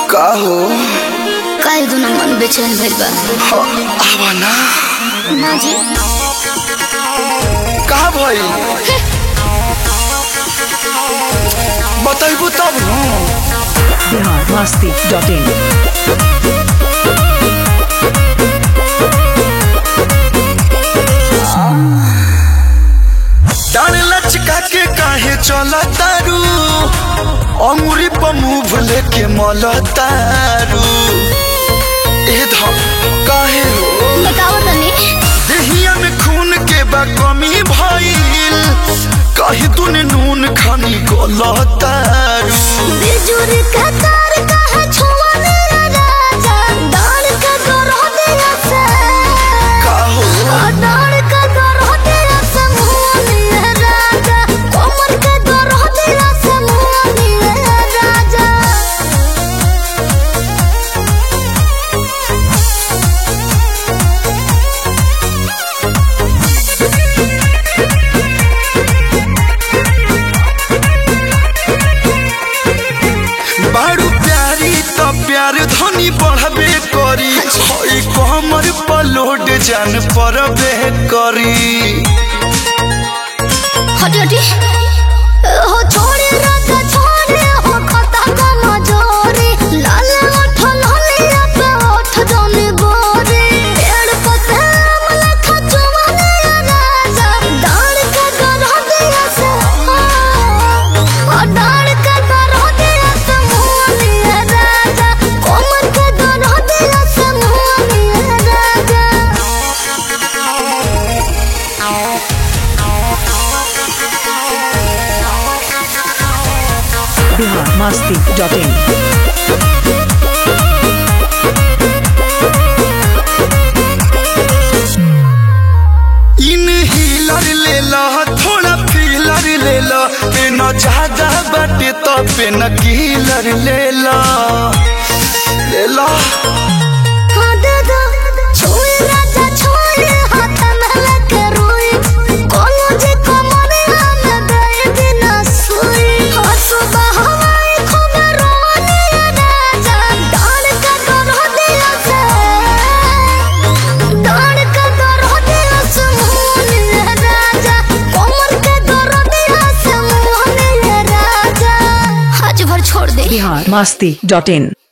का हो काहे दुनो मन बेचैन भइल बा ह, आवा ना ना जी का भई बताइबू तब न बिहार मस्ती डॉट इन डान लचका के काहे चला तारू अंगुरी पर मुंह लेके मल तारू ए धम काहे हो बताओ तनी देहिया में खून के बा कमी भइल कहीं तूने नून खानी गलतारू बिजुर का तार कहा छुआ मेरा राजा डाल का गरो दिया से का हो डाल का गरो दिया से मुंह मेरा राजा कोमर का गरो दिया से मुंह मेरा राजा बारू प्यारी तो प्यार धनी बढ़बे करी हई कमर पर लोड जान परबे करी हटी हटी हो छोड़े राजा छोड़े हो खता का मजोरे लाल ओठ लालिया पे ओठ जने गोरे पेड़ पते अमला खचुआ राजा डाल के गरह दिया से ओ डाल के गरह दिया से मुनिया राजा कोमर के गरह दिया से Muniya Raja Bihar Masti dot in in हीलर ले ला थोड़ा फीलर ले ला पेन ज्यादा बाटे तो पेन कीलर ले ला ले ला हाँ दादा छोड़ राजा छोड़ हाथ में लगे रोई कोनो जे कमरे हम गए बिना सोई हाँ सुबह हवाई खूब रोने राजा डाल का गरो दिया से डाल का गरो दिया से मोहनी राजा कोमर के गरो दिया से मोहनी राजा आज भर छोड़ दे बिहार मस्ती डॉट इन